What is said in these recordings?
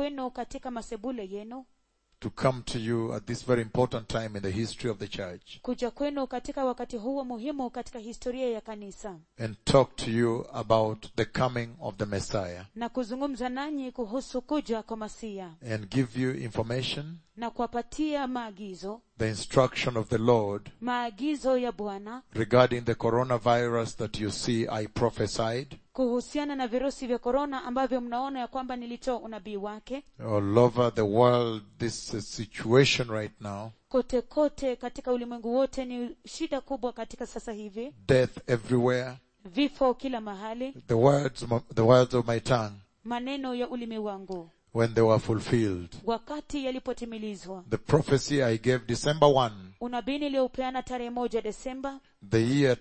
kwenu katika masebule yenu to come to you at this very important time in the history of the church kuja kwenu katika wakati huo muhimu katika historia ya kanisa and talk to you about the coming of the Messiah na kuzungumza nanyi kuhusu kuja kwa masia and give you information, na kuwapatia maagizo the instruction of the Lord maagizo ya bwana regarding the coronavirus that you see I prophesied kuhusiana na virusi vya korona ambavyo mnaona ya kwamba nilitoa unabii wake all over the world. This uh, situation right now, kote kote katika ulimwengu wote ni shida kubwa katika sasa hivi death everywhere. vifo kila mahali The words, the words of my tongue maneno ya ulimi wangu when they were fulfilled. wakati yalipotimilizwa The prophecy I gave December 1, unabii niliyoupeana tarehe moja desemba the year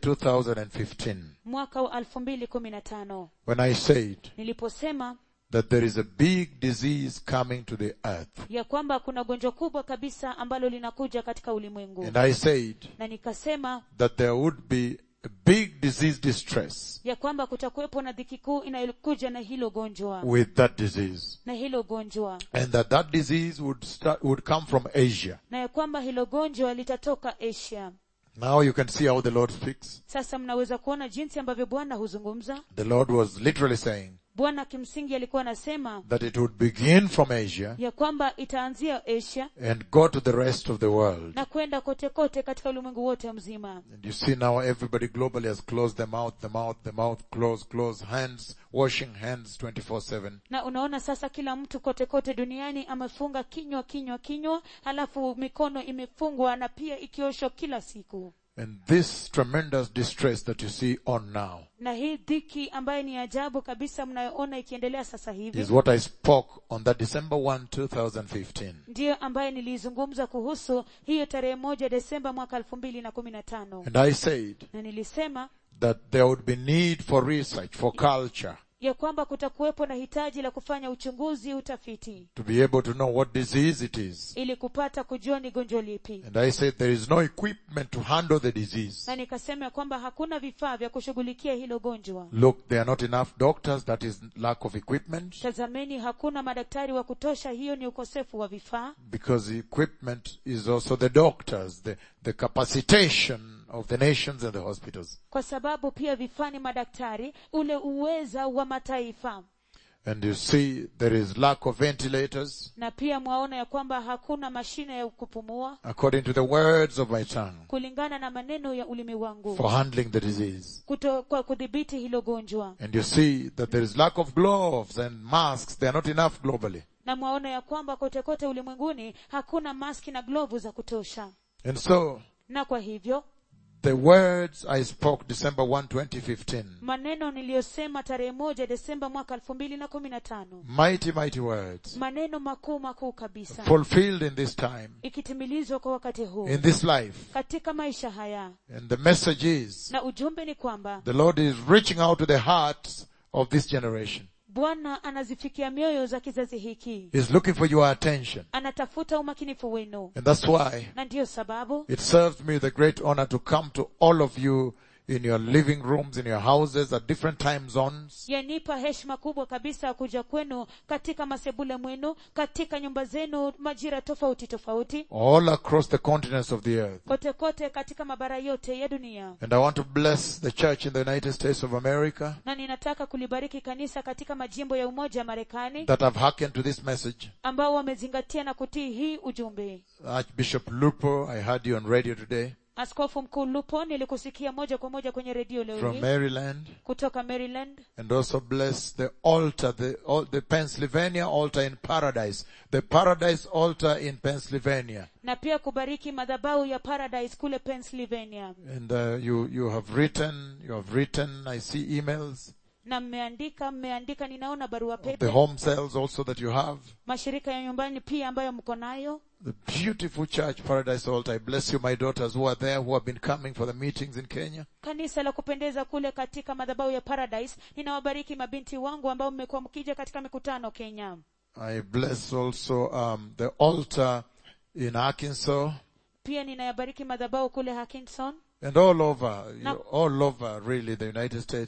2015, mwaka wa elfu mbili kumi na tano when I said niliposema that there is a big disease coming to the earth. ya kwamba kuna gonjwa kubwa kabisa ambalo linakuja katika ulimwengu And I said na nikasema that there would be a big disease distress ya kwamba kutakuwepo na dhiki kuu inayokuja na hilo gonjwa with that disease. na hilo gonjwa And that that disease would start, would come from Asia. na ya kwamba hilo gonjwa litatoka asia Now you can see how the Lord speaks. sasa mnaweza kuona jinsi ambavyo bwana huzungumza The Lord was literally saying bwana kimsingi alikuwa anasema that it would begin from Asia ya kwamba itaanzia asia and go to the rest of the world. na kwenda kote kote katika ulimwengu wote mzima And you see now everybody globally has closed the mouth, the mouth, the mouth, close, close, hands, washing hands 24-7. na unaona sasa kila mtu kote kote duniani amefunga kinywa kinywa kinywa halafu mikono imefungwa na pia ikioshwa kila siku And this tremendous distress that you see on now na hii dhiki ambayo ni ajabu kabisa mnayoona ikiendelea sasa hivi is what I spoke on that December 1, 2015. ndiyo ambayo nilizungumza kuhusu hiyo tarehe moja desemba mwaka elfu mbili na kumi na tano And I said na nilisema that there would be need for research, for culture, ya kwamba kutakuwepo na hitaji la kufanya uchunguzi utafiti to be able to know what disease it is. ili kupata kujua ni gonjwa lipi And I said there is no equipment to handle the disease. na nikasema ya kwamba hakuna vifaa vya kushughulikia hilo gonjwa Look, there are not enough doctors, that is lack of equipment, tazameni hakuna madaktari wa kutosha hiyo ni ukosefu wa vifaa because the equipment is also the doctors, the, the capacitation of the nations and the hospitals. kwa sababu pia vifaa ni madaktari ule uweza wa mataifa And you see there is lack of ventilators, na pia mwaona ya kwamba hakuna mashine ya kupumua according to the words of my tongue, kulingana na maneno ya ulimi wangu for handling the disease. kuto, kwa kudhibiti hilo gonjwa And you see that there is lack of gloves and masks. They are not enough globally. na mwaona ya kwamba kote kote ulimwenguni hakuna maski na glovu za kutosha And so, na kwa hivyo the words I spoke December 1, 2015, maneno niliyosema tarehe moja desemba mwaka elfu mbili na kumi na tano mighty, mighty words, maneno makuu makuu kabisa fulfilled in this time, ikitimilizwa kwa wakati huu in this life. katika maisha haya And the message is, na ujumbe ni kwamba the Lord is reaching out to the hearts of this generation. bwana anazifikia mioyo za kizazi hiki He's looking for your attention. anatafuta umakinifu wenu And that's why na ndiyo sababu it serves me the great honor to come to all of you in your living rooms, in your houses at different time zones. yanipa heshima kubwa kabisa ya kuja kwenu katika masebule mwenu katika nyumba zenu majira tofauti tofauti all across the continents of the earth. kote kote katika mabara yote ya dunia And I want to bless the church in the United States of America na ninataka kulibariki kanisa katika majimbo ya umoja wa marekani that have hearkened to this message. ambao wamezingatia na kutii hii ujumbe Archbishop Lupo, I heard you on radio today askofu mkuu lupo nilikusikia moja kwa moja kwenye redio leo from hii Maryland. kutoka maryland And also bless the altar, the, al- the Pennsylvania altar in paradise, the paradise altar in Pennsylvania. na pia kubariki madhabahu ya paradise kule pennsylvania And uh, you, you have written, you have written, I see emails, na mmeandika mmeandika ninaona barua the pepe home cells also that you have. mashirika ya nyumbani pia ambayo mko nayo The beautiful church, Paradise Altar. I bless you, my daughters who are there, who have been coming for the meetings in Kenya. kanisa la kupendeza kule katika madhabahu ya paradise ninawabariki mabinti wangu ambao mmekuwa mkija katika mikutano kenya I bless also um, the altar in Arkansas pia ninayabariki madhabahu kule hackinson and all over, Na- all over really the United States.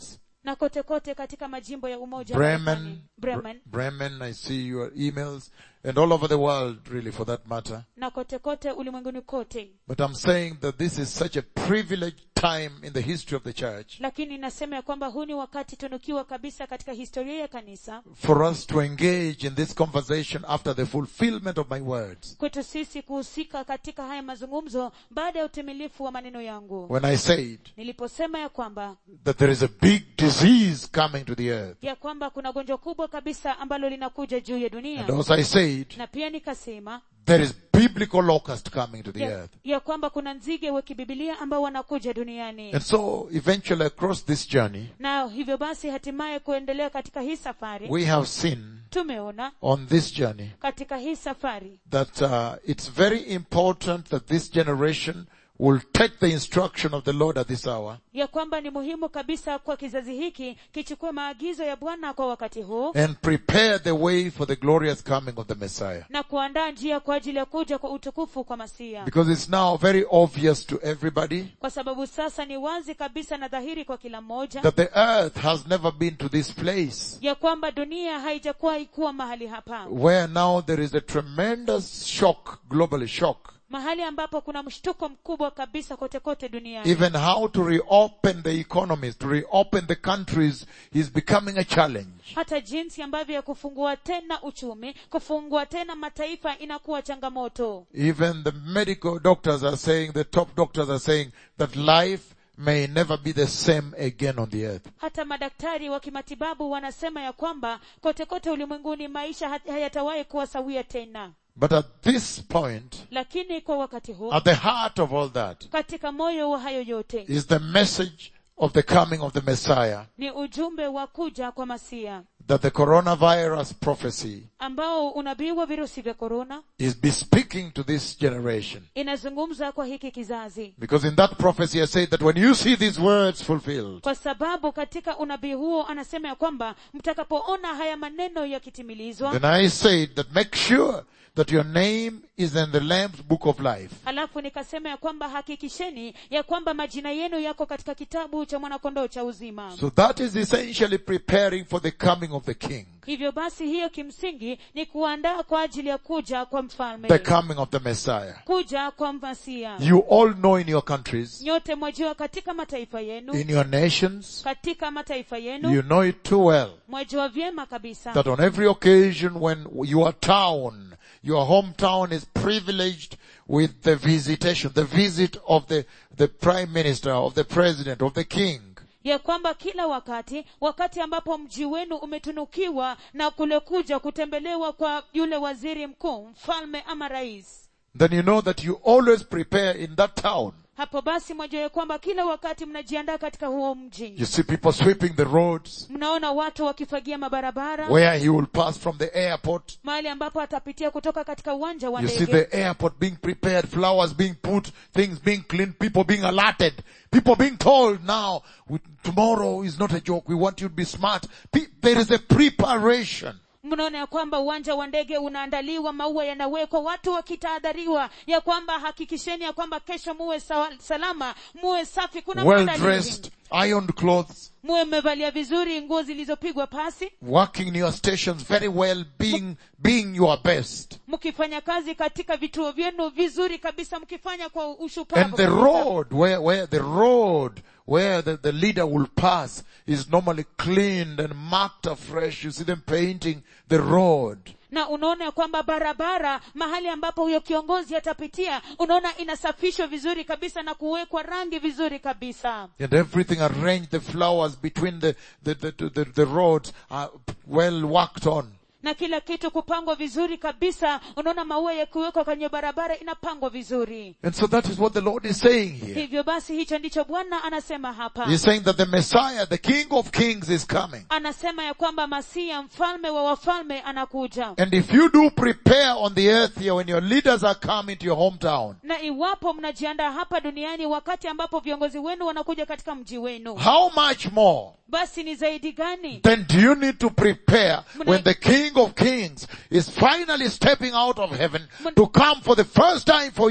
na kote kote katika majimbo ya umoja wa Marekani. Bremen, Bremen Bre- Bremen, I see your emails, and all over the world, really, for that matter. na kote kote ulimwenguni kote But I'm saying that this is such a privileged time in the history of the church lakini nasema ya kwamba huu ni wakati tunukiwa kabisa katika historia ya kanisa for us to engage in this conversation after the fulfillment of my words. kwetu sisi kuhusika katika haya mazungumzo baada ya utimilifu wa maneno yangu When I said niliposema ya kwamba that there is a big disease coming to the earth, ya kwamba kuna gonjwa kubwa kabisa ambalo linakuja juu ya dunia and also I said na pia nikasema there is biblical locust coming to the ya, earth. ya kwamba kuna nzige wa kibibilia ambao wanakuja duniani And so eventually across this journey, na hivyo basi hatimaye kuendelea katika hii safari we have seen tumeona on this journey katika hii safari that uh, it's very important that this generation will take the instruction of the Lord at this hour ya kwamba ni muhimu kabisa kwa kizazi hiki kichukue maagizo ya bwana kwa wakati huu and prepare the way for the glorious coming of the Messiah. na kuandaa njia kwa ajili ya kuja kwa utukufu kwa masia Because it's now very obvious to everybody kwa sababu sasa ni wazi kabisa na dhahiri kwa kila mmoja that the earth has never been to this place ya kwamba dunia haijakuwa ikuwa mahali hapa where now there is a tremendous shock, globally shock, mahali ambapo kuna mshtuko mkubwa kabisa kote kote duniani even how to reopen the economies, to reopen the countries is becoming a challenge. hata jinsi ambavyo ya kufungua tena uchumi kufungua tena mataifa inakuwa changamoto Even the medical doctors are saying, the top doctors are saying that life may never be the same again on the earth. hata madaktari wa kimatibabu wanasema ya kwamba kote kote ulimwenguni maisha hat- hayatawahi kuwa sawia tena But at this point, lakini kwa wakati huu at the heart of all that, katika moyo wa hayo yote is the message of the coming of the Messiah ni ujumbe wa kuja kwa masia that the coronavirus prophecy ambao unabii wa virusi vya korona is bespeaking to this generation. inazungumza kwa hiki kizazi Because in that prophecy I said that when you see these words fulfilled, kwa sababu katika unabii huo anasema ya kwamba mtakapoona haya maneno yakitimilizwa then I said that make sure that your name is in the Lamb's book of life. halafu nikasema ya kwamba hakikisheni ya kwamba majina yenu yako katika kitabu cha mwanakondoo cha uzima So that is essentially preparing for the coming of the King, hivyo basi hiyo kimsingi ni kuandaa kwa ajili ya kuja kwa mfalme the coming of the Messiah. kuja kwa masia You all know in your countries, nyote mwajua katika mataifa yenu in your nations, katika mataifa yenu you know it too well mwajua vyema kabisa that on every occasion when your town, your hometown is privileged with the visitation, the visit of the, the prime minister, of the president, of the king, ya kwamba kila wakati wakati ambapo mji wenu umetunukiwa na kule kuja kutembelewa kwa yule waziri mkuu mfalme ama rais then you know that you always prepare in that town. hapo basi mwajua ya kwamba kila wakati mnajiandaa katika huo mji You see people sweeping the roads, mnaona watu wakifagia mabarabara where he will pass from the airport. mahali ambapo atapitia kutoka katika uwanja wa You see ndege the airport being prepared, flowers being put, things being cleaned, people being alerted, people being told now, we- tomorrow is not a joke, we want you to be smart. Pe- There is a preparation. mnaona ya kwamba uwanja wa ndege unaandaliwa maua yanawekwa watu wakitahadhariwa ya kwamba hakikisheni ya kwamba kesho muwe sawa, salama muwe safi kuna Well maandalizi. dressed, ironed clothes, muwe mmevalia vizuri nguo zilizopigwa pasi working in your stations very well, being, being your best. mkifanya kazi katika vituo vyenu vizuri kabisa mkifanya kwa ushupavu And the kabisa. road, where, where the road, where the, the leader will pass is normally cleaned and marked afresh. You see them painting the road. na unaona ya kwamba barabara mahali ambapo huyo kiongozi atapitia unaona inasafishwa vizuri kabisa na kuwekwa rangi vizuri kabisa And everything arranged, the flowers between the, the, the, the, the, the roads are well worked on. na kila kitu kupangwa vizuri kabisa unaona maua yakiwekwa kwenye barabara inapangwa vizuri And so that is what the Lord is saying here. hivyo basi hicho ndicho bwana anasema hapa He's saying that the Messiah, the King of Kings is coming. anasema ya kwamba masia mfalme wa wafalme anakuja And if you do prepare on the earth here when your leaders are coming to your hometown, na iwapo mnajiandaa hapa duniani wakati ambapo viongozi wenu wanakuja katika mji wenu how much more basi ni zaidi gani then do you need to prepare when the King of Kings is finally stepping out of heaven to come for the first time for you?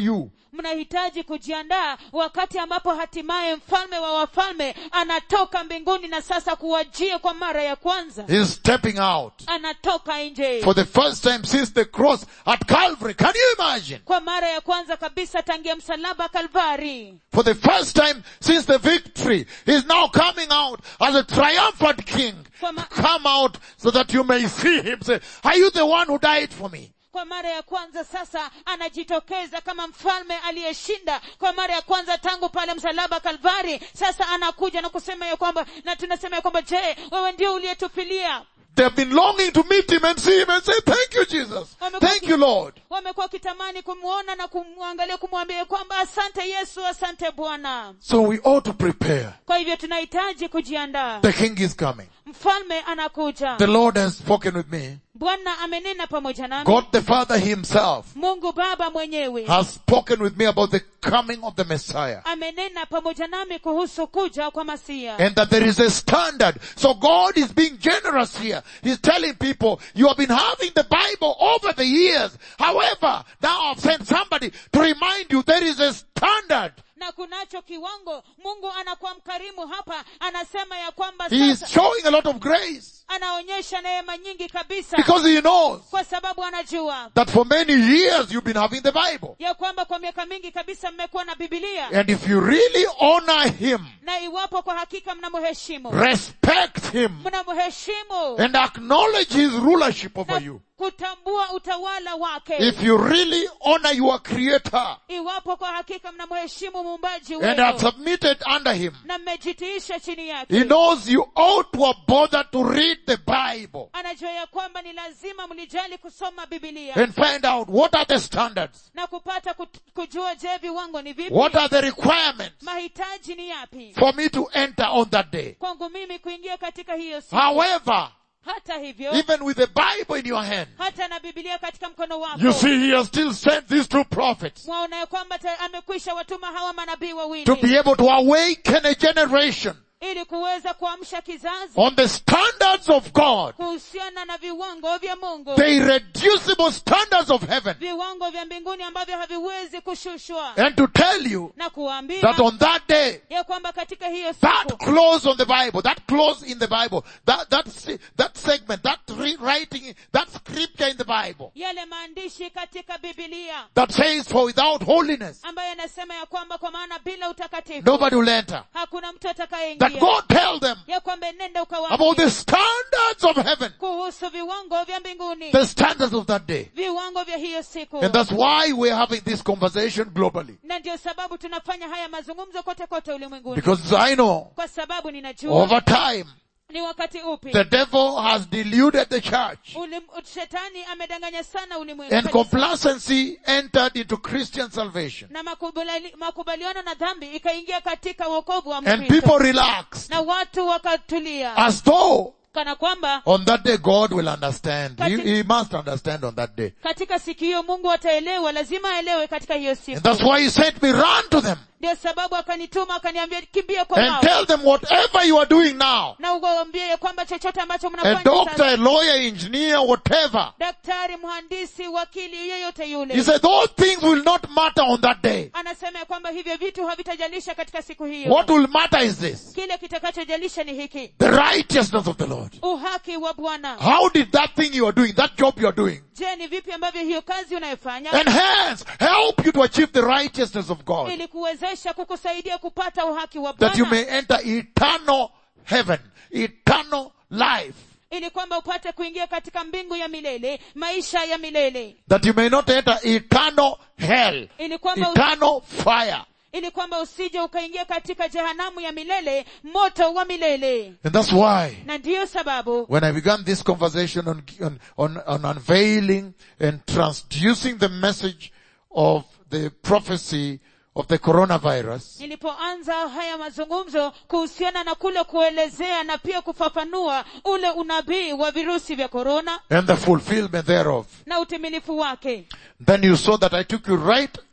mnahitaji kujiandaa wakati ambapo hatimaye mfalme wa wafalme anatoka mbinguni na sasa kuwajia kwa mara ya kwanza He's stepping out anatoka nje for the first time since the cross at Calvary. Can you imagine? kwa mara ya kwanza kabisa tangia msalaba kalvari For the first time since the victory, he's now coming out as a triumphant king. Kwa ma- Come out so that you may see him say, are you the one who died for me? kwa mara ya kwanza sasa anajitokeza kama mfalme aliyeshinda kwa mara ya kwanza tangu pale msalaba kalvari sasa anakuja na kusema ya kwamba na tunasema ya kwamba je wewe ndio uliyetufilia They've been longing to meet him and see him and say, thank you Jesus. Thank you Lord. wamekuwa wakitamani kumwona na kumwangalia kumwambia kwamba asante yesu asante bwana So we ought to prepare. kwa hivyo tunahitaji kujiandaa The king is coming. mfalme anakuja The Lord has spoken with me. bwana amenena pamoja nami God the Father himself mungu baba mwenyewe has spoken with me about the coming of the Messiah. amenena pamoja nami kuhusu kuja kwa masia And that there is a standard. So God is being generous here. He's telling people, you have been having the Bible over the years. However, now I've sent somebody to remind you there is a standard. na kunacho kiwango mungu anakuwa mkarimu hapa anasema ya kwamba He is sasa showing a lot of grace anaonyesha neema nyingi kabisa because he knows kwa sababu anajua that for many years you've been having the Bible. ya kwamba kwa miaka mingi kabisa mmekuwa na bibilia And if you really honor him, na iwapo kwa hakika mnamheshimu respect him, mnamheshimu and acknowledge his rulership over na you, kutambua utawala wake if you really honor your creator iwapo kwa hakika mnamheshimu muumbaji and have wenu submitted under him, na mmejitiisha chini He yake knows you ought to have bothered to read the Bible anajua ya kwamba ni lazima mlijali kusoma bibilia and find out what are the standards, na kupata kut- kujua je viwango ni vipi what are the requirements mahitaji ni yapi for me to enter on that day. kwangu mimi kuingia katika hiyo siku However, hata hivyo even with the Bible in your hand, hata na bibilia katika mkono you wako see he has still sent these two prophets mwaona ya kwamba ta- amekwisha watuma hawa manabii to wawili be able to awaken a generation ili kuweza kuamsha kizazi on the standards of God, kuhusiana na viwango vya mungu the irreducible standards of heaven, viwango vya mbinguni ambavyo haviwezi kushushwa and to tell you na kuambia that on that day, ya kwamba katika hiyo that siku clause on the Bible, that clause in the Bible, that, that, se- that segment, that re- writing, that scripture in the Bible yale maandishi katika bibilia that says for without holiness, ambayo yanasema ya kwamba kwa maana bila utakatifu nobody will enter. hakuna mtu That atakayeingia God tell them ya kwamba nenda about ukawaambie the standards of heaven, kuhusu viwango vya mbinguni the standards of that day. viwango vya hiyo siku And that's why we're having this conversation globally. na ndio sababu tunafanya haya mazungumzo kote kote ulimwenguni Because I know kwa sababu ninajua over time, ni wakati upi the devil has deluded the church Ulim, shetani amedanganya sana ulimwengu and Kanisa. complacency entered into Christian salvation. na makubali, makubaliano na dhambi ikaingia katika wokovu wa And mkristo people relaxed na watu wakatulia as though kana kwamba On that day, God will understand. He, Kati- he must understand on that day. katika siku hiyo mungu ataelewa lazima aelewe katika hiyo And siku that's why He sent me, run to them ndio sababu akanituma akaniambia kimbia kwa and wao tell them whatever you are doing now. na uwaambie ya kwamba chochote ambacho A mnafanya doctor, sasa a lawyer, engineer, whatever. daktari mhandisi wakili yeyote He yule said those things will not matter on that day. anasema ya kwamba hivyo vitu havitajalisha katika siku hiyo What will matter is this. kile kitakachojalisha ni hiki The righteousness of the Lord. uhaki wa bwana How did that thing you are doing, that job you are doing, je ni vipi ambavyo hiyo kazi unayofanya enhance, help you to achieve the righteousness of God? ili kuwezesha kukusaidia kupata uhaki wa That you bwana may enter eternal heaven, eternal life. ili kwamba upate kuingia katika mbingu ya milele maisha ya milele That you may not enter eternal hell, ili kwamba eternal fire. ili kwamba usije ukaingia katika jehanamu ya milele moto wa milele And that's why na ndiyo sababu when I began this conversation on, on, on, on unveiling and transducing the message of the prophecy of the coronavirus, nilipoanza haya mazungumzo kuhusiana na kule kuelezea na pia kufafanua ule unabii wa virusi vya korona and the fulfillment thereof, na utimilifu wake then you saw that I took you right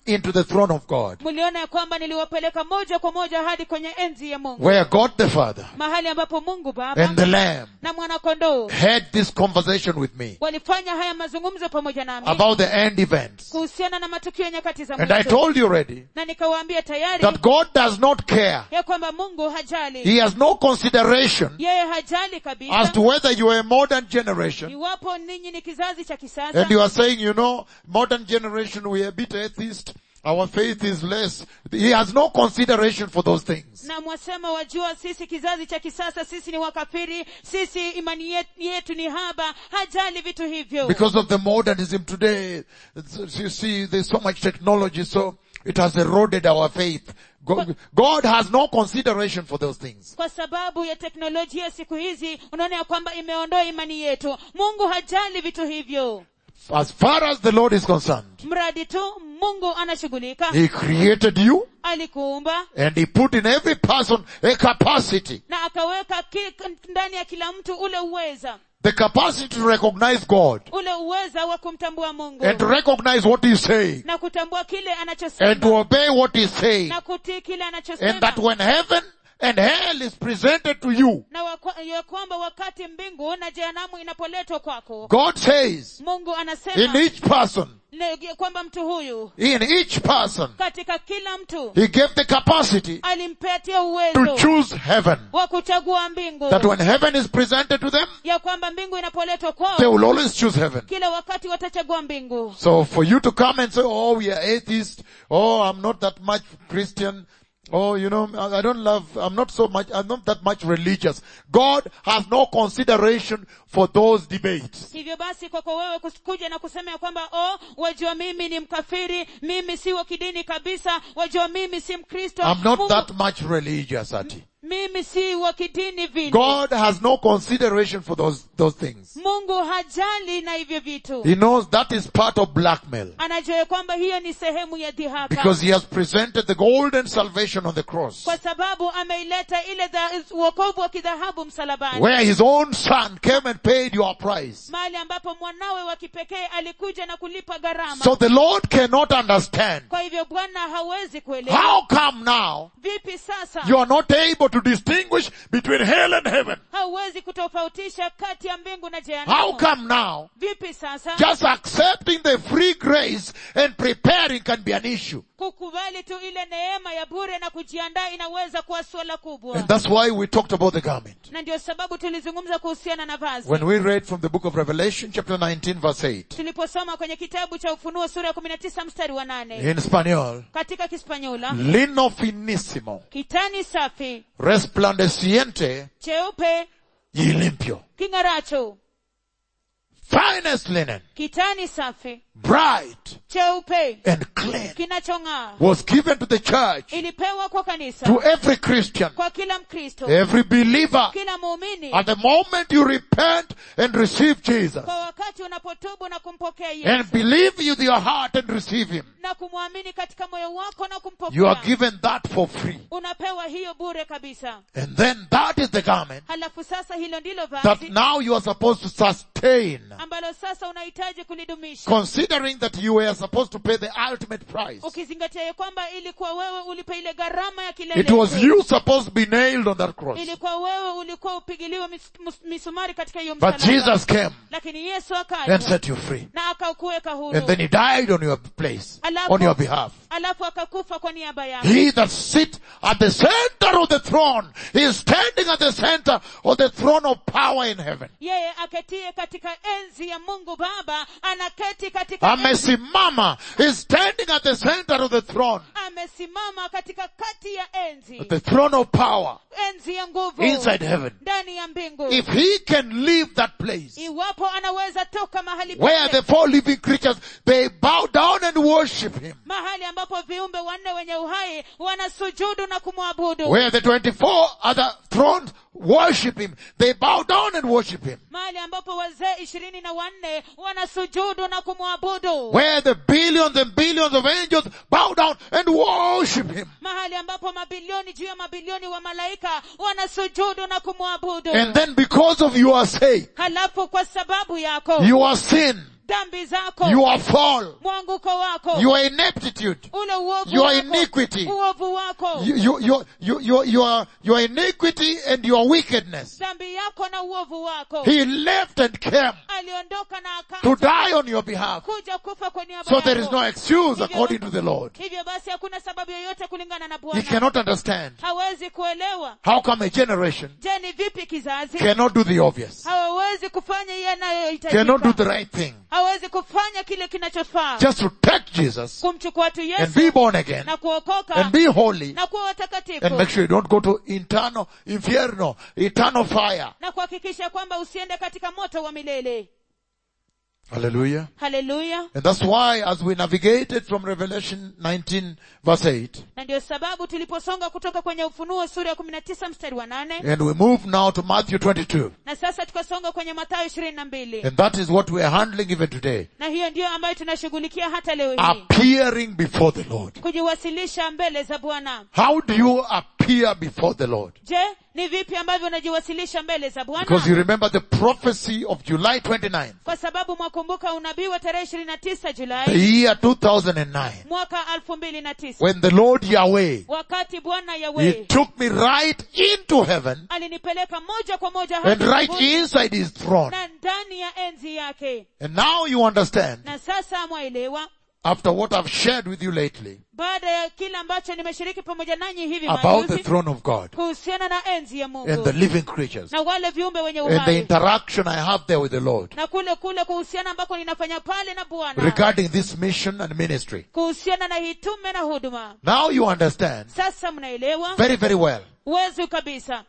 into the throne of God, mliona ya kwamba niliwapeleka moja kwa moja hadi kwenye enzi ya mungu where God the Father mahali ambapo mungu baba and the Lamb na mwanakondoo had this conversation with me walifanya haya mazungumzo pamoja nami about the end events. kuhusiana na matukio ya nyakati za And I mwisho told you already na nikawaambia tayari that God does not care. ya kwamba mungu hajali He has no consideration yeye hajali as kabisa to whether you are a modern generation iwapo ninyi ni kizazi cha kisasa and you are saying, you know, modern generation, we are a bit atheist. Our faith is less. He has no consideration for those things. na mwasema wajua sisi kizazi cha kisasa sisi ni wakafiri sisi imani yet- yetu ni haba hajali vitu hivyo Because of the modernism today, it's- you see, there's so much technology, so it has eroded our faith. God, God has no consideration for those things. kwa sababu ya teknolojia siku hizi unaona ya kwamba imeondoa imani yetu mungu hajali vitu hivyo As far as the Lord is concerned, mradi tu mungu anashughulika He created you alikuumba and He put in every person a capacity. na akaweka ki, ndani ya kila mtu ule uweza The capacity to recognize God ule uweza wa kumtambua mungu and to recognize what He's saying na kutambua kile and to anachosema obey what He's saying. na kutii kile And anachosema that when heaven and hell is presented to you, na wakwa- ya kwamba wakati mbingu na jehanamu inapoletwa kwako God says mungu in anasema each person, ne- kwamba mtu huyu in each person, katika kila mtu He gave the capacity alimpatia to uwezo choose heaven. wa kuchagua mbingu That when heaven is presented to them, ya kwamba mbingu inapoletwa they kwao will always choose heaven. kila wakati watachagua mbingu So for you to come and say, oh, we are atheists, oh, I'm not that much Christian, oh, you know, I I don't love, I'm not so much, I'm not that much religious. God has no consideration for those debates. hivyo basi kwako wewe kus- kuja na kusema ya kwamba oh wajua mimi ni mkafiri mimi si wa kidini kabisa wajua mimi si mkristo I'm not Mungu- that much religious, Ati. mimi si wa kidini vile God has no consideration for those, those things. mungu hajali na hivyo vitu He knows that is part of blackmail. anajua ya kwamba hiyo ni sehemu ya dhihaka Because he has presented the golden salvation on the cross. kwa sababu ameileta ile dha- uokovu wa kidhahabu msalabani Where his own son came and paid your price. mahali ambapo mwanawe wa kipekee alikuja na kulipa gharama So the Lord cannot understand. kwa hivyo bwana hawezi kuelewa How come now vipi sasa you are not able to distinguish between hell and heaven? hauwezi kutofautisha kati ya mbingu na How jehanamu come now vipi sasa just accepting the free grace and preparing can be an issue? kukubali tu ile neema ya bure na kujiandaa inaweza kuwa swala kubwa And that's why we talked about the garment. na ndio sababu tulizungumza kuhusiana na vazi When we read from the book of Revelation chapter 19 verse 8 tuliposoma kwenye kitabu cha ufunuo sura ya kumi na tisa mstari wa nane in Spanish, katika kispanyola lino finissimo, kitani safi resplandeciente cheupe y limpio. king'aracho Finest linen, kitani safi bright cheupe and clean kinachong'aa was given to the church, ilipewa kwa kanisa to every Christian, kwa kila mkristo every believer. kila muumini At the moment you repent and receive Jesus kwa wakati unapotubu na kumpokea and yesu believe with your heart and receive Him, na kumwamini katika moyo wako na you kumpokea are given that for free. unapewa hiyo bure kabisa And then that is the garment halafu sasa hilo ndilo that vazi now you are supposed to sustain, ambalo sasa unahitaji kulidumisha considering that you were supposed to pay the ultimate price. ukizingatia ya kwamba ilikuwa wewe ulipe ile gharama ya It was kilele you supposed to be nailed on that cross. ilikuwa wewe ulikuwa upigiliwe mis, mus- misumari katika hiyo But msalaba. Jesus came lakini yesu and akaja set you free. na akakuweka huru And then He died on your place, Alafu- on your behalf. alafu akakufa kwa niaba yako He that sit at the center of the throne, he is standing at the center of the throne of power in heaven. yeye aketie katika enzi ya mungu baba anaketi katika enzi, Amesimama is standing at the center of the throne, amesimama katika kati ya enzi the throne of power enzi ya nguvu inside heaven. ndani ya mbingu If he can leave that place iwapo anaweza toka mahali where pale the four living creatures, they bow down and worship him. mahali ambapo viumbe wanne wenye uhai wanasujudu na kumwabudu Where the 24 other thrones worship him. They bow down and worship him. mahali ambapo wazee ishirini na wanne wanasujudu na kumwabudu Where the billions and billions of angels bow down and worship him. mahali ambapo mabilioni juu ya mabilioni wa malaika wanasujudu na kumwabudu And then because of your sake, halafu kwa sababu yako your sin, dhambi zako your fall, mwanguko wako your ineptitude, ule uovu your wako, iniquity. uovu wako you, you, you, you, you, your, your iniquity and your wickedness. dhambi yako na uovu wako He left and came aliondoka na to akaja die on your behalf. kuja kufa kwa niaba So there is yako. no excuse according to the Lord. hivyo basi hakuna sababu yoyote kulingana na He bwana cannot understand hawezi kuelewa how come a generation je ni vipi kizazi cannot do the obvious, hawawezi kufanya cannot do yanayohitajika the right thing, hawezi kufanya kile kinachofaa just to take Jesus kumchukua tu and yesu be born again na kuokoka and be holy na kuwa and watakatifu make sure you don't go to internal, infierno, eternal fire. na kuhakikisha kwamba usiende katika moto wa milele Hallelujah. haleluya And that's why as we navigated from Revelation 19 verse 8, na ndio sababu tuliposonga kutoka kwenye ufunuo sura ya kumi na tisa mstari wa nane and we move now to Matthew 22, na sasa tukasonga kwenye mathayo ishirini na mbili and that is what we are handling even today. na hiyo ndiyo ambayo tunashughulikia hata leo hii Appearing before the Lord. kujiwasilisha mbele za bwana How do you appear before the Lord? je ni vipi ambavyo unajiwasilisha mbele za Because you bwana remember the prophecy of July 29, kwa sababu mwakumbuka unabii wa tarehe ishirini na tisa the julai year 2009, mwaka elfu mbili na tisa when the Lord Yahweh, wakati bwana He yawe took me right into heaven alinipeleka moja kwa moja and hadi right mbinguni inside His throne. na ndani ya enzi yake And now you understand, na sasa mwaelewa after what I've shared with you lately, baada ya kile ambacho nimeshiriki pamoja nanyi hivi about the majuzi throne of God kuhusiana na enzi ya and mungu the living creatures na wale viumbe wenye and the uhai interaction I have there with the Lord na kule kule kuhusiana ambako ninafanya pale na bwana regarding this mission and ministry. kuhusiana na hitume na huduma Now you understand sasa mnaelewa very, very well. uwezi kabisa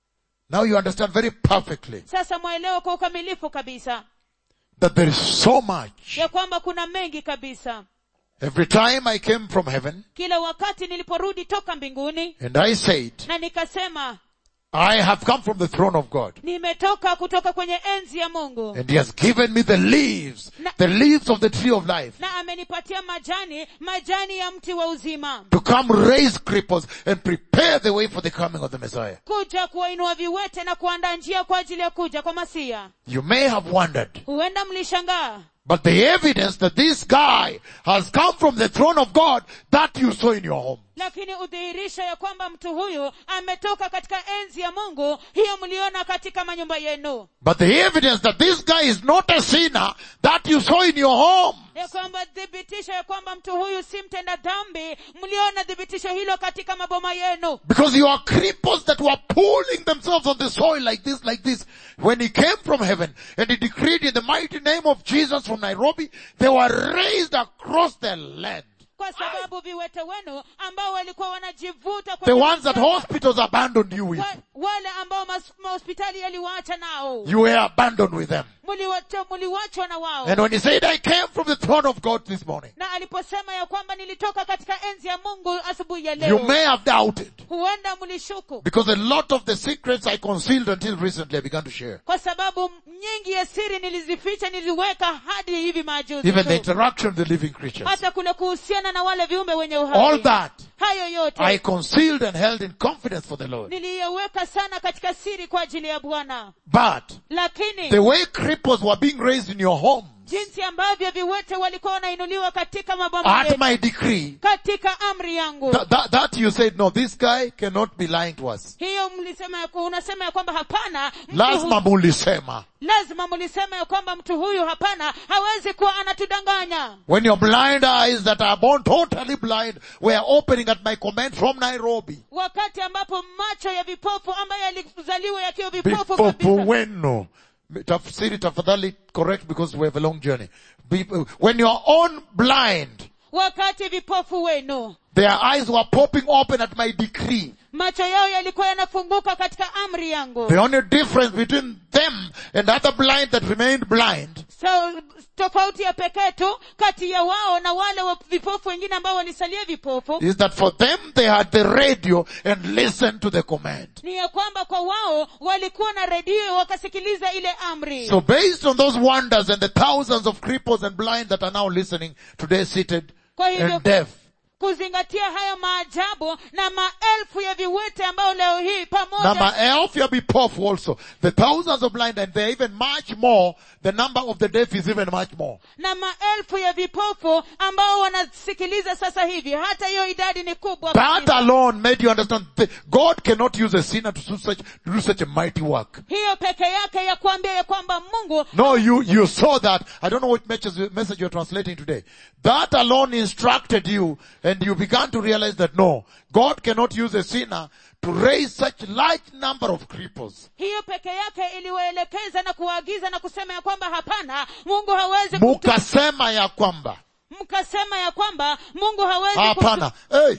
Now you understand very perfectly sasa mwaelewa kwa ukamilifu kabisa that there is so much. ya kwamba kuna mengi kabisa Every time I came from heaven kila wakati niliporudi toka mbinguni and I said, na nikasema I have come from the throne of God nimetoka kutoka kwenye enzi ya mungu and He has given me the leaves, the leaves of the tree of life na amenipatia majani majani ya mti wa uzima to come raise cripples and prepare the way for the coming of the Messiah. kuja kuwainua viwete na kuandaa njia kwa ajili ya kuja kwa masia You may have wondered, huenda mlishangaa but the evidence that this guy has come from the throne of God that you saw in your home. lakini udhihirisho ya kwamba mtu huyu ametoka katika enzi ya mungu hiyo mliona katika manyumba yenu But the evidence that this guy is not a sinner that you saw in your home. ya kwamba thibitisho ya kwamba mtu huyu si mtenda dhambi mliona thibitisho hilo katika maboma yenu Because you are cripples that were pulling themselves on the soil like this, like this. When he came from heaven and he decreed in the mighty name of Jesus from Nairobi, they were raised across the land. kwa sababu viwete wenu ambao walikuwa wanajivuta kwa The ones that kujivuta, hospitals abandoned you with. wa, wale ambao mas- mahospitali yaliwaacha nao You were abandoned with them. Muliwacha- muliwachwa na wao And when he said, I came from the throne of God this morning, na aliposema ya kwamba nilitoka katika enzi ya mungu asubuhi ya you leo may have doubted. huenda mlishuku Because a lot of the secrets I concealed until recently I began to share. kwa sababu nyingi ya siri nilizificha niliziweka hadi hivi majuzi Even the tu. interaction with the living creatures. hata kule kuhusiana na wale viumbe wenye All uhai that hayo yote I concealed and held in confidence for the Lord. niliyeweka sana katika siri kwa ajili ya bwana But lakini the way cripples were being raised in your home jinsi ambavyo viwete walikuwa wanainuliwa katika maboma at yetu, my decree, katika amri yangu that, that, that you said, no, this guy cannot be lying to us. hiyo mlisema ya ku- unasema ya kwamba hapana mtu Lazima hu- mulisema. lazima mlisema ya kwamba mtu huyu hapana hawezi kuwa anatudanganya When your blind eyes that are born totally blind were opening at my command from Nairobi. wakati ambapo macho ya vipofu ambayo yalizaliwa yakiwa vipofu Vipofu kabisa wenu. Tafsiri tafadhali correct because we have a long journey. Be- When you're on blind, wakati vipofu wenu their eyes were popping open at my decree. macho yao yalikuwa yanafunguka katika amri yangu The only difference between them and other blind that remained blind so tofauti ya pekee tu kati ya wao na wale wa vipofu wengine ambao walisalia vipofu is that for them they had the radio and listened to the command. ni ya kwamba kwa wao walikuwa na redio wakasikiliza ile amri So based on those wonders and the thousands of cripples and blind that are now listening today seated Kwa hivyo- and deaf, kuzingatia hayo maajabu na maelfu ya viwete ambao leo hii na pamoja maelfu ya vipofu also. The thousands of blind and they're even much more. The number of the deaf is even much more. na maelfu ya vipofu ambao wanasikiliza sasa hivi hata hiyo idadi ni kubwa That kabisa. alone made you understand that God cannot use a sinner to do such, to do such a mighty work. hiyo peke yake ya kuambia ya kwamba mungu No, you, you saw that. I don't know what message, message you're translating today. That alone instructed you and you began to realize that no, God cannot use a sinner to raise such large number of cripples. hiyo peke yake iliwaelekeza na kuwaagiza na kusema ya kwamba hapana mungu hawezi kumtu- Mukasema ya kwamba. mkasema ya kwamba mungu hawezi kumtu- Hapana. Hey.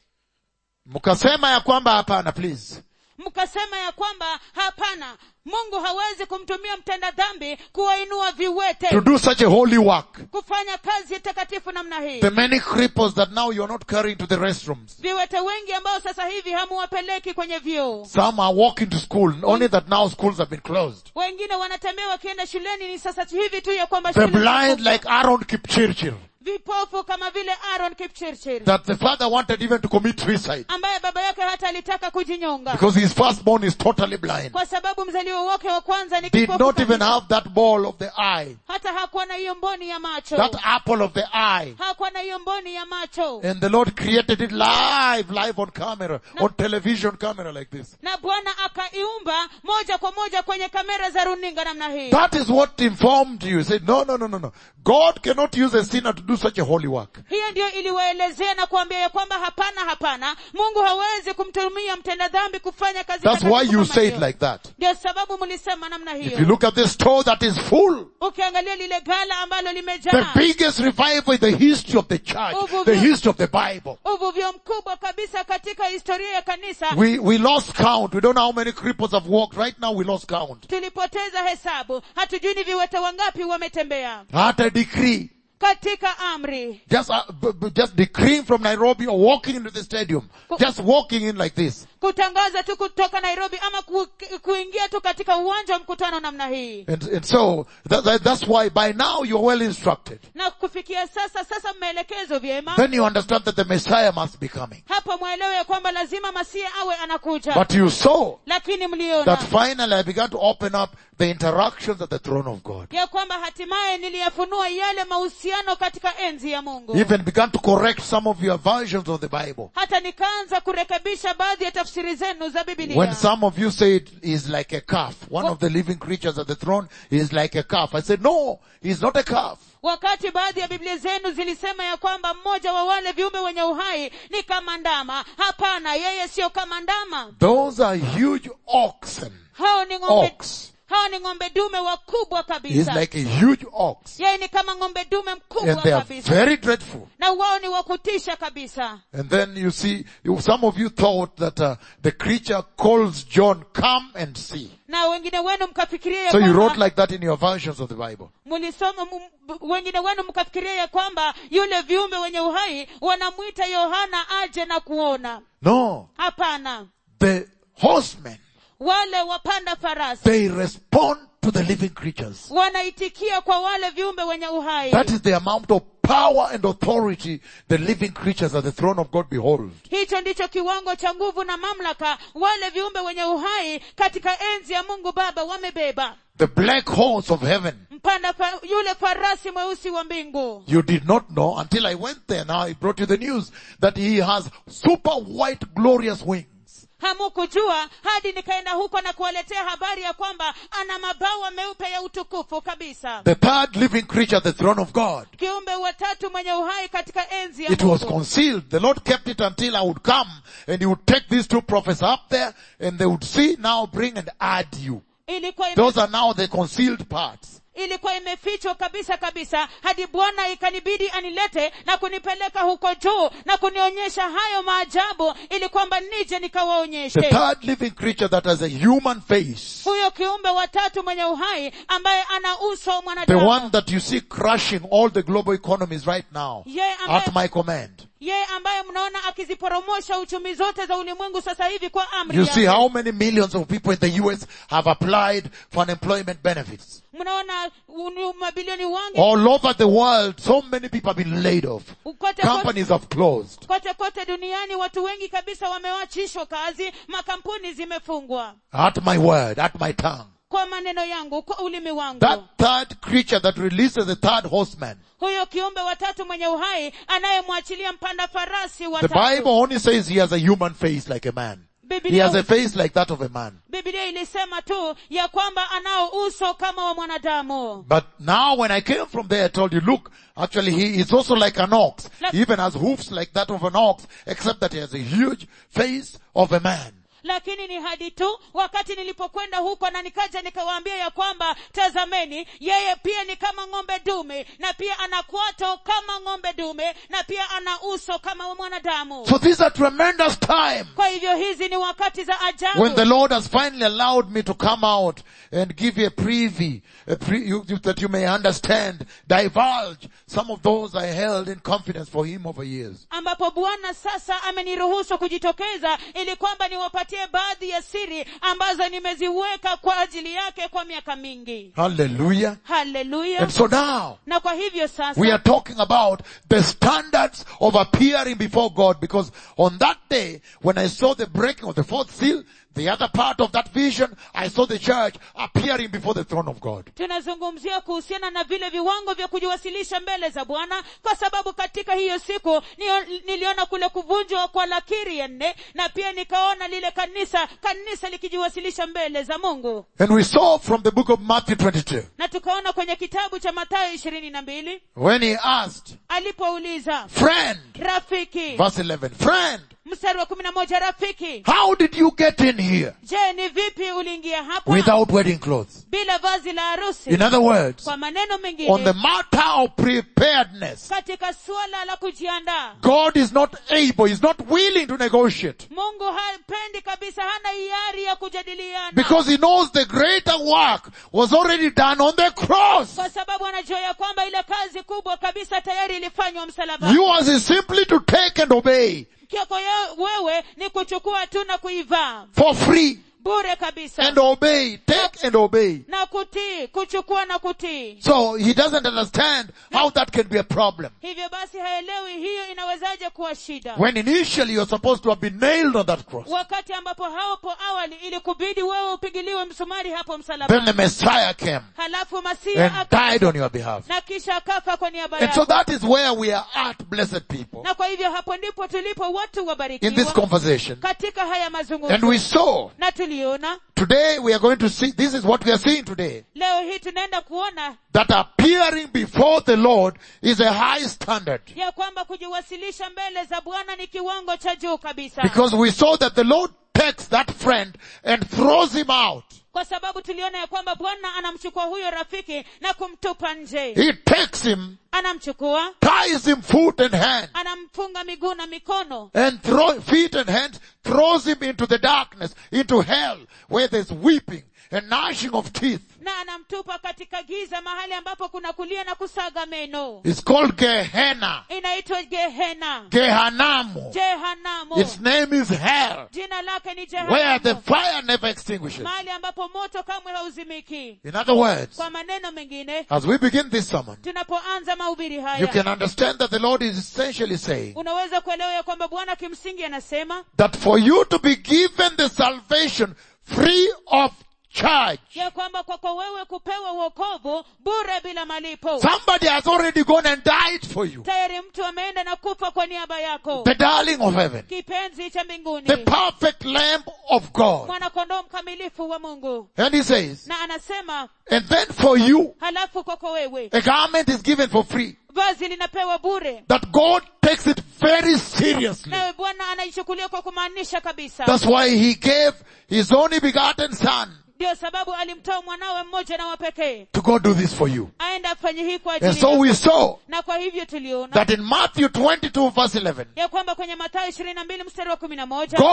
Mukasema ya kwamba hapana, please. mkasema ya kwamba hapana mungu hawezi kumtumia mtenda dhambi kuwainua viwete To do such a holy work. kufanya kazi takatifu namna hii The many cripples that now you're not carrying to the restrooms. viwete wengi ambao sasa hivi hamuwapeleki kwenye vyoo Some are walking to school, only that now schools have been closed. wengine wanatembea wakienda shuleni ni sasa hivi tu ya kwamba The shule blind zimefungwa. like Aaron Kipchirchir. vipofu kama vile aaron kipchirchir That the father wanted even to commit suicide. ambaye baba yake hata alitaka kujinyonga Because his firstborn is totally blind. kwa sababu mzaliwa wake wa kwanza ni Did kipofu not even kabisa. have that ball of the eye. hata hakuwa na hiyo mboni ya macho That apple of the eye. hakuwa na hiyo mboni ya macho And the Lord created it live, live on camera, on television camera like this. na bwana akaiumba moja kwa moja kwenye kamera za runinga namna hii That is what informed you. He said, no, no, no, no, no. God cannot use a sinner to do such a holy work. hiyo ndiyo iliwaelezea na kuambia ya kwamba hapana hapana mungu hawezi kumtumia mtenda dhambi kufanya kazi That's takatifu why you kama say it hiyo. like that. ndio sababu mlisema namna If you hiyo look at this store that is full, ukiangalia lile gala ambalo the limejaa biggest revival in the history of the church, the history of the Bible. uvuvio mkubwa kabisa katika historia ya kanisa We, we lost count. We don't know how many cripples have walked. Right now we lost count. tulipoteza hesabu hatujui ni viwete wangapi wametembea At a decree. katika amri Just, uh, b- b- just decreeing from Nairobi or walking into the stadium. Just walking in like this. kutangaza tu kutoka nairobi ama ku, kuingia tu katika uwanja wa mkutano namna hii And, and so, that, that, that's why by now you're well instructed. na kufikia sasa sasa mmeelekezwa vyema Then you understand that the Messiah must be coming. hapa mwelewe ya kwamba lazima masia awe anakuja But you saw lakini mliona that finally I began to open up the interactions at the throne of God. ya kwamba hatimaye niliyafunua yale mahusiano katika enzi ya mungu Even began to correct some of your versions of the Bible. hata nikaanza kurekebisha baadhi ya tafsiri zenu za When bibilia some of you say it is like a calf, one of the living creatures at the throne is like a calf. I said, no, he's not a calf. wakati baadhi ya biblia zenu zilisema ya kwamba mmoja wa wale viumbe wenye uhai ni kama ndama hapana yeye sio kama ndama Those are huge oxen. hao ni ng'ombe Ox hao ni ng'ombe dume wakubwa is kabisa like a huge ox. yeye ni kama ng'ombe dume And mkubwa they are kabisa very dreadful. na wao ni wakutisha kabisa And then you see, you, some of you thought that uh, the creature calls John, come and see. na wengine wenu mkafikiria ya So you kwamba wrote like that in your versions of the Bible. mlisoma m- wengine wenu mkafikiria ya kwamba yule viumbe wenye uhai wanamwita yohana aje na kuona No. hapana The horsemen, wale wapanda farasi they respond to the living creatures. wanaitikia kwa wale viumbe wenye uhai That is the amount of power and authority the living creatures at the throne of God behold. hicho ndicho kiwango cha nguvu na mamlaka wale viumbe wenye uhai katika enzi ya mungu baba wamebeba The black horse of heaven. mpanda fa, yule farasi mweusi wa mbingu You did not know until I went there. Now I brought you the news that he has super white glorious wings. hamukujua hadi nikaenda huko na kuwaletea habari ya kwamba ana mabawa meupe ya utukufu kabisa The third living creature at the throne of God. kiumbe watatu mwenye uhai katika enzi ya It was mungu concealed. The Lord kept it until I would come and he would take these two prophets up there and they would see now bring and add you. ilikuwa ime, Those are now the concealed parts. ilikuwa imefichwa kabisa kabisa hadi bwana ikanibidi anilete na kunipeleka huko juu na kunionyesha hayo maajabu ili kwamba nije The nikawaonyeshe third living creature that has a human face. huyo kiumbe watatu mwenye uhai ambaye ana uso wa The one mwanadamu that you see crushing all the global economies right now yeye ambaye, at my command. yeye ambaye mnaona akiziporomosha uchumi zote za ulimwengu sasa hivi kwa amri You see yake. how many millions of people in the US have applied for unemployment benefits. mnaona uni- mabilioni wangi All over the world, so many people have been laid off. kote kote, Companies have closed. kote kote duniani watu wengi kabisa wamewachishwa kazi makampuni zimefungwa At my word, at my tongue. kwa maneno yangu kwa ulimi wangu That third creature that releases the third horseman. huyo kiumbe watatu mwenye uhai anayemwachilia mpanda farasi The watatu Bible only says he has a human face like a man. He has a Biblia, face like that of a man. Biblia ilisema tu ya kwamba anao uso kama wa mwanadamu But now when I came from there, I told you, look, actually he is also like an ox. Like- He even has hoofs like that of an ox, except that he has a huge face of a man. lakini ni hadi tu wakati nilipokwenda huko na nikaja nikawaambia ya kwamba tazameni yeye pia ni kama ng'ombe dume na pia ana kwato kama ng'ombe dume na pia ana uso kama wa mwanadamu So these are tremendous time kwa hivyo hizi ni wakati za ajabu when the Lord has finally allowed me to come out and give you a preview, a pre, you, you- that you may understand, divulge some of those I held in confidence for Him over years. ambapo bwana sasa ameniruhusu kujitokeza ili kwamba niwapatie baadhi ya siri ambazo nimeziweka kwa ajili yake kwa miaka mingi Hallelujah. haleluya And so now, na kwa hivyo sasa We are talking about the standards of appearing before God because on that day when I saw the breaking of the fourth seal, the other part of that vision, I saw the church appearing before the throne of God. tunazungumzia kuhusiana na vile viwango vya kujiwasilisha mbele za bwana kwa sababu katika hiyo siku nio- niliona kule kuvunjwa kwa lakiri ya nne na pia nikaona lile kanisa kanisa likijiwasilisha mbele za mungu And we saw from the book of Matthew 22 na tukaona kwenye kitabu cha mathayo ishirini na mbili when he asked, alipouliza friend, rafiki verse 11, friend, mstari wa kumi na moja rafiki how did you get in here je ni vipi uliingia hapa without wedding clothes? bila vazi la harusi In other words, kwa maneno on the mengine matter of preparedness, katika suala la kujiandaa God is not able, He's not willing to negotiate. mungu hapendi kabisa hana hiari ya kujadiliana Because he knows the greater work was already done on the cross. kwa sababu anajua ya kwamba ile kazi kubwa kabisa tayari ilifanywa msalaba Yours is simply to take and obey kioko ya- wewe ni kuchukua tu na kuivaa for free bure kabisa and obey. Take and obey. na kutii kuchukua na kutii So he doesn't understand how that can be a problem. hivyo basi haelewi hiyo inawezaje kuwa shida When initially you're supposed to have been nailed on that cross. wakati ambapo hapo awali ilikubidi wewe upigiliwe msumari hapo Then the msalabani Messiah came halafu masia and aka died on your behalf. na kisha akafa kwa niaba And so yako that is where we are at, blessed people, na kwa hivyo hapo ndipo tulipo watu in this wabarikiwa conversation. katika haya And mazungumzo we saw, na tuliona today we are going to see, this is what we are seeing today. leo hii tunaenda kuona that appearing before the Lord is a high standard. ya kwamba kujiwasilisha mbele za bwana ni kiwango cha juu kabisa Because we saw that the Lord takes that friend and throws him out. kwa sababu tuliona ya kwamba bwana anamchukua huyo rafiki na kumtupa nje He takes him, anamchukua ties him foot and hand, anamfunga miguu na mikono and throw, feet and hands, throws him into the darkness, into hell, where there's weeping and gnashing of teeth. na anamtupa katika giza mahali ambapo kuna kulia na kusaga meno It's called Gehenna. inaitwa gehena Gehanamu. jehanamu Its name is hell, jina lake ni where the jehanamu fire never extinguishes. mahali ambapo moto kamwe hauzimiki In other words, kwa maneno mengine as we begin this sermon, tunapoanza mahubiri you haya can understand that the Lord is essentially saying unaweza kuelewa ya kwamba bwana kimsingi anasema that for you to be given the salvation free of charge, ya kwamba kwako wewe kupewa uokovu bure bila malipo somebody has already gone and died for you. tayari mtu ameenda na kufa kwa niaba yako The darling of heaven, kipenzi cha the mbinguni perfect lamb of God. mwanakondoo mkamilifu wa mungu And he says, na anasema and then for you, halafu kwako wewe a garment is given for free vazi linapewa bure that God takes it very seriously. nawe bwana anaichukulia kwa kumaanisha kabisa That's why he gave his only begotten son ndio sababu alimtoa mwanawe mmoja na wapekee to go do this for you. aende afanye hii kwa And ajili so yako. we saw na kwa hivyo tuliona that in Matthew 22 verse 11, ya kwamba kwenye mathayo ishirini na mbili mstari wa kumi na moja God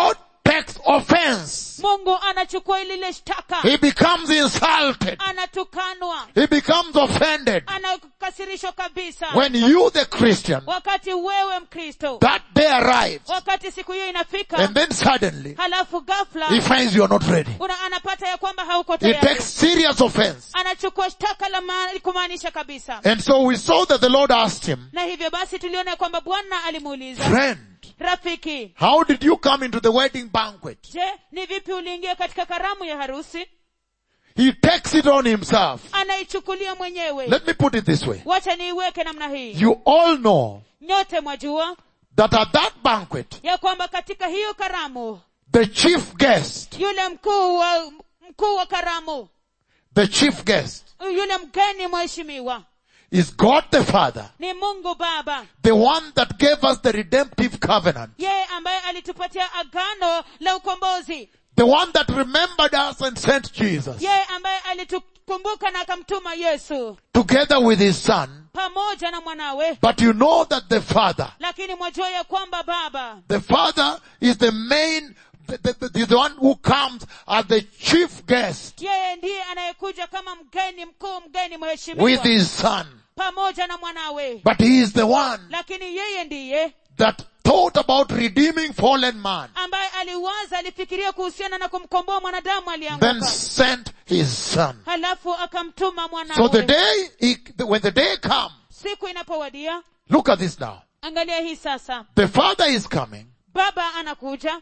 takes offense. mungu anachukua lile shtaka He becomes insulted. anatukanwa He becomes offended. anakasirishwa kabisa When you, the Christian, wakati wewe mkristo that day arrives, wakati siku hiyo inafika and then suddenly, halafu ghafla he finds you are not ready. una anapata ya kwamba hauko He tayari takes serious offense. anachukua shtaka la ma- kumaanisha kabisa And so we saw that the Lord asked him, na hivyo basi tuliona ya kwamba bwana alimuuliza friend, rafiki how did you come into the wedding banquet? je ni vipi uliingia katika karamu ya harusi He takes it on himself. anaichukulia mwenyewe Let me put it this way. wacha niiweke namna hii You all know nyote mwajua that at that banquet, ya kwamba katika hiyo karamu the chief guest, yule mkuu wa mkuu wa karamu the chief guest yule mgeni mheshimiwa is God the Father, ni mungu baba the one that gave us the redemptive covenant, yeye ambaye alitupatia agano la ukombozi the one that remembered us and sent Jesus yeye ambaye alitukumbuka na akamtuma yesu together with his son. pamoja na mwanawe But you know that the Father, lakini mwajua ya kwamba baba the Father is the main, the, the, the, the one who comes as the chief guest yeye ndiye anayekuja kama mgeni mkuu mgeni with mheshimiwa his son. pamoja na mwanawe But he is the one lakini yeye ndiye that thought about redeeming fallen man, ambaye aliwaza alifikiria kuhusiana na kumkomboa mwanadamu then alianguka sent his son. halafu akamtuma So the mwanawe day, he, when the day comes, siku inapowadia look at this now. angalia hii sasa The father is coming baba anakuja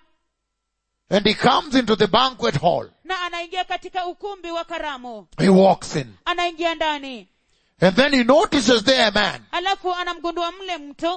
and he comes into the banquet hall. na anaingia katika ukumbi wa karamu He walks in anaingia ndani and then he notices there a man halafu anamgundua mle mtu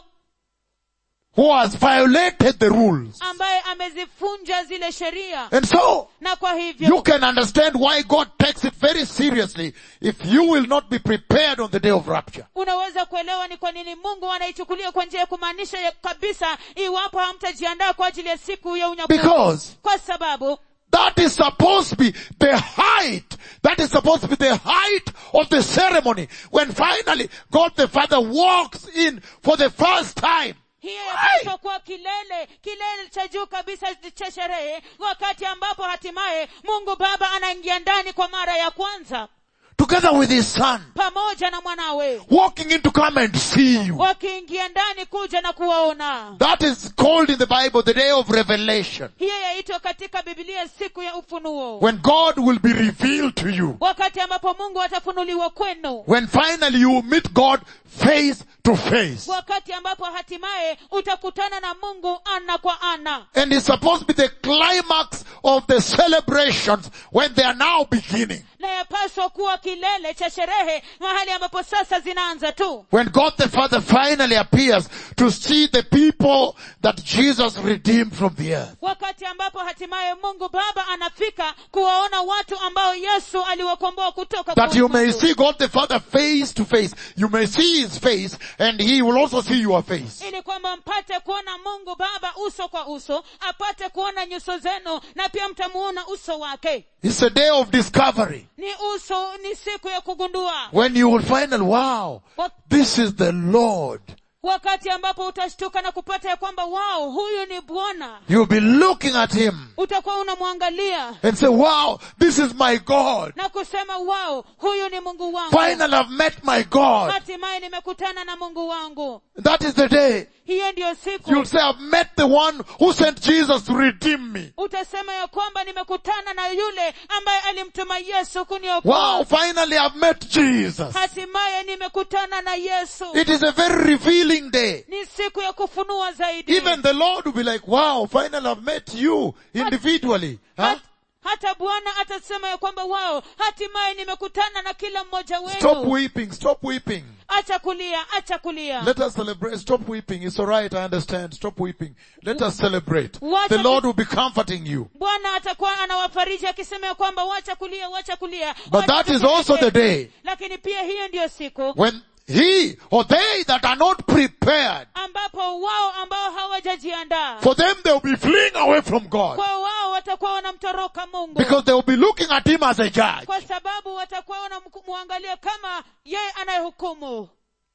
who has violated the rules. ambaye amezifunja zile sheria And so, na kwa you hivyo can understand why God takes it very seriously if you will not be prepared on the day of rapture. unaweza kuelewa ni kwa nini mungu anaichukulia kwa njia ya kumaanisha ya kabisa iwapo hamtajiandaa kwa ajili ya siku ya unyakuzi Because kwa sababu that is supposed to be the height, that is supposed to be the height of the ceremony when finally God the Father walks in for the first time. hiyo Why? yapaswa kuwa kilele kilele cha juu kabisa cha sherehe wakati ambapo hatimaye mungu baba anaingia ndani kwa mara ya kwanza Together with his son, pamoja na mwanawe walking in to come and see you. wakiingia ndani kuja na kuwaona That is called in the Bible the day of revelation. hiyo yaitwa katika bibilia siku ya ufunuo When God will be revealed to you. wakati ambapo mungu atafunuliwa kwenu When finally you meet God face to face. wakati ambapo hatimaye utakutana na mungu ana kwa ana And it's supposed to be the climax of the celebrations when they are now beginning. na yapaswa kuwa kilele cha sherehe mahali ambapo sasa zinaanza tu When God the Father finally appears to see the people that Jesus redeemed from the earth. wakati ambapo hatimaye mungu baba anafika kuwaona watu ambao yesu aliwakomboa kutoka That kwa you may ulimwengu. see God the Father face to face. You may see His face and He will also see your face. ili kwamba mpate kuona mungu baba uso kwa uso apate kuona nyuso zenu na pia mtamuona uso wake It's a day of discovery. ni uso ni siku ya kugundua When you will find out, wow, Wa- this is the Lord. wakati ambapo utashtuka na kupata ya kwamba wao huyu ni bwana You'll be looking at Him utakuwa unamwangalia and say, wow, this is my God. na kusema wao huyu ni mungu wangu Finally I've met my God. hatimaye nimekutana na mungu wangu That is the day. hiyo ndiyo siku You'll say, I've met the one who sent Jesus to redeem me. utasema ya kwamba nimekutana na yule ambaye alimtuma yesu kuniokoa Wow, finally I've met Jesus. hatimaye nimekutana na yesu It is a very revealing day. ni siku ya kufunua zaidi Even the Lord will be like, wow, finally I've met you individually. Huh? Hat- hata bwana atasema ya kwamba wao hatimaye nimekutana na kila mmoja Stop wenu weeping, stop weeping. acha kulia acha kulia Let us celebrate. Stop weeping. It's alright, I understand. Stop weeping. Let us celebrate. Wacha The ku- Lord will be comforting you. bwana atakuwa anawafariji akisema ya kwamba wacha kulia wacha kulia But wacha that is kusherehekea. also the day lakini pia hiyo ndiyo siku when he or they that are not prepared, ambapo wao ambao hawajajiandaa for them they will be fleeing away from God. kwa wao watakuwa wanamtoroka mungu Because they will be looking at him as a judge. kwa sababu watakuwa wanamwangalia kama yeye anayehukumu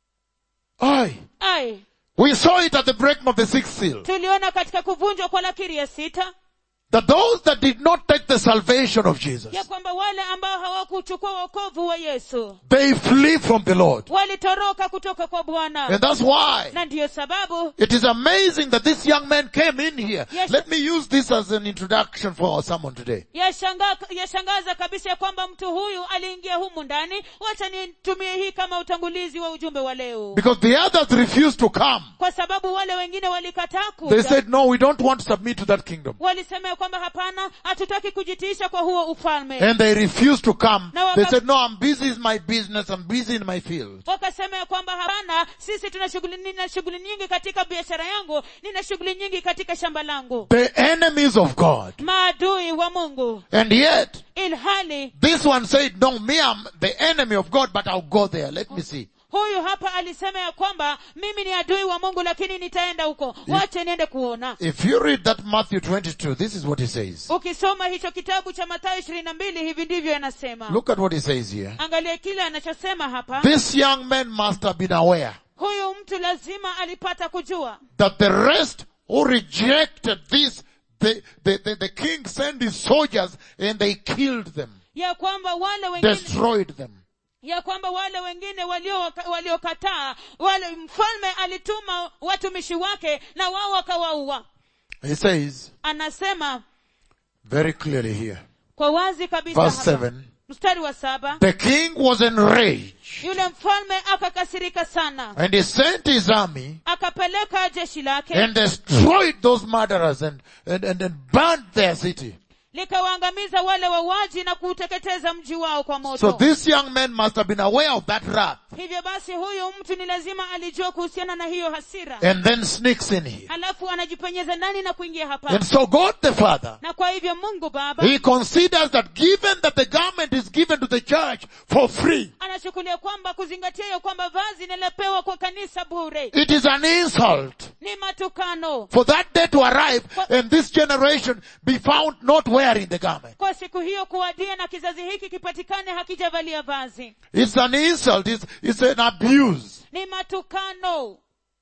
Aye. ai We saw it at the breaking of the sixth seal. tuliona katika kuvunjwa kwa lakiri ya sita that those that did not take the salvation of Jesus, ya kwamba wale ambao hawakuchukua wokovu wa yesu they flee from the Lord. walitoroka kutoka kwa bwana And that's why na ndiyo sababu it is amazing that this young man came in here. Yes. Let me use this as an introduction for our sermon today. yashanga- yashangaza kabisa ya kwamba mtu huyu aliingia humu ndani wacha nitumie hii kama utangulizi wa ujumbe wa leo Because the others refused to come. kwa sababu wale wengine walikataa They kuja said, no, we don't want to submit to that kingdom. walisema ya kwamba hapana hatutaki kujitiisha kwa huo ufalme And they refused to come. Na waka- They said, no, I'm busy in my business. I'm busy in my field. wakasema ya kwamba hapana sisi tuna shughuli nina shughuli nyingi katika biashara yangu nina shughuli nyingi katika shamba langu The enemies of God. maadui wa mungu And yet, ilhali this one said, no, me, I'm the enemy of God, but I'll go there. Let me see. huyu hapa alisema ya kwamba mimi ni adui wa mungu lakini nitaenda huko wache niende kuona If you read that Matthew 22, this is what he says. ukisoma hicho kitabu cha mathayo ishirini na mbili hivi ndivyo yanasema Look at what he says here. angalia kile anachosema hapa This young man must have been aware huyu mtu lazima alipata kujua that the rest who rejected this, the, the, the, the king sent his soldiers and they killed them, ya kwamba wale wengine destroyed them. ya kwamba wale wengine walio- waliokataa wale mfalme alituma watumishi wake na wao wakawaua He says anasema very clearly here, kwa wazi kabisa verse hapa. 7, mstari wa saba the king was enraged yule mfalme akakasirika sana and he sent his army akapeleka jeshi lake and destroyed those murderers and, and, and, and burned their city. likawaangamiza wale wauaji na kuuteketeza mji wao kwa So moto this young man must have been aware of that wrath hivyo basi huyu mtu ni lazima alijua kuhusiana na hiyo hasira and then sneaks in here. halafu anajipenyeza ndani na kuingia hapa And so God the Father, na kwa hivyo mungu baba He considers that given that the garment is given to the church for free, anachukulia kwamba kuzingatia hiyo kwamba vazi linalopewa kwa kanisa bure it is an insult ni matukano for that day to arrive and this generation be found not wearing the garment. kwa siku hiyo kuwadia na kizazi hiki kipatikane hakijavalia vazi It's an insult. It's, it's an abuse. ni matukano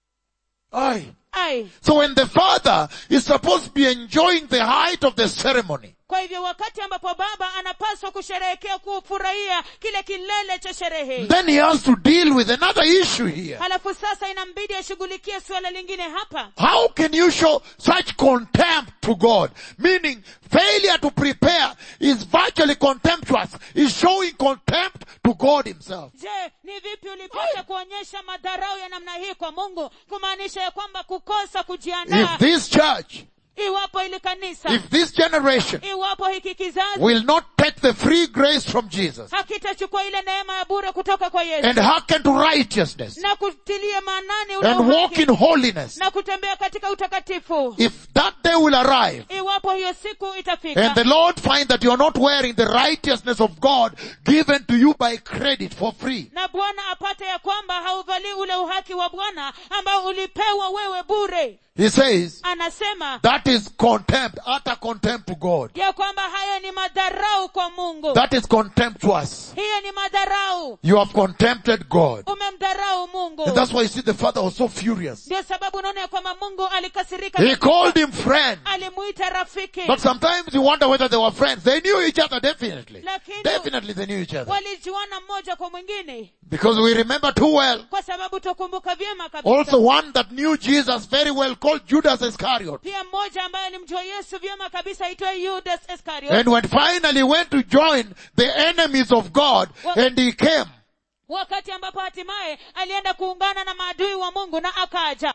Aye. ai So when the father is supposed to be enjoying the height of the ceremony, kwa hivyo wakati ambapo baba anapaswa kusherehekea kufurahia kile kilele cha sherehe then he has to deal with another issue here. halafu sasa inambidi ashughulikie suala lingine hapa How can you show such contempt to God? Meaning, failure to prepare is virtually contemptuous. Is showing contempt to God himself. je ni vipi ulipata kuonyesha madharau ya namna hii kwa mungu kumaanisha ya kwamba kukosa kujiandaa If this church, iwapo ili kanisa if this generation iwapo hiki kizazi will not take the free grace from Jesus hakitachukua ile neema ya bure kutoka kwa yesu and hearken to righteousness na kutilia maanani ule and walk uhaki in holiness, na kutembea katika utakatifu if that day will arrive iwapo hiyo siku itafika and the Lord find that you are not wearing the righteousness of God given to you by credit for free, na bwana apate ya kwamba hauvalii ule uhaki wa bwana ambao ulipewa wewe bure he says, anasema that is contempt, utter contempt to God. ya kwamba hayo ni madharau kwa mungu That is contemptuous. hiyo ni madharau You have contempted God. umemdharau mungu And that's why you see the father was so furious. ndio sababu unaona ya kwamba mungu alikasirika He called him friend. alimuita rafiki But sometimes you wonder whether they were friends. They knew each other definitely. Lakini- Definitely they knew each other. walijuana mmoja kwa mwingine Because we remember too well. kwa sababu tukumbuka vyema kabisa Also one that knew Jesus very well called Judas Iscariot. pia mmoja ambaye alimjua yesu vyema kabisa aitwaye yudas iscariot And when finally went to join the enemies of God and he came, wakati ambapo hatimaye alienda kuungana na maadui wa mungu na akaja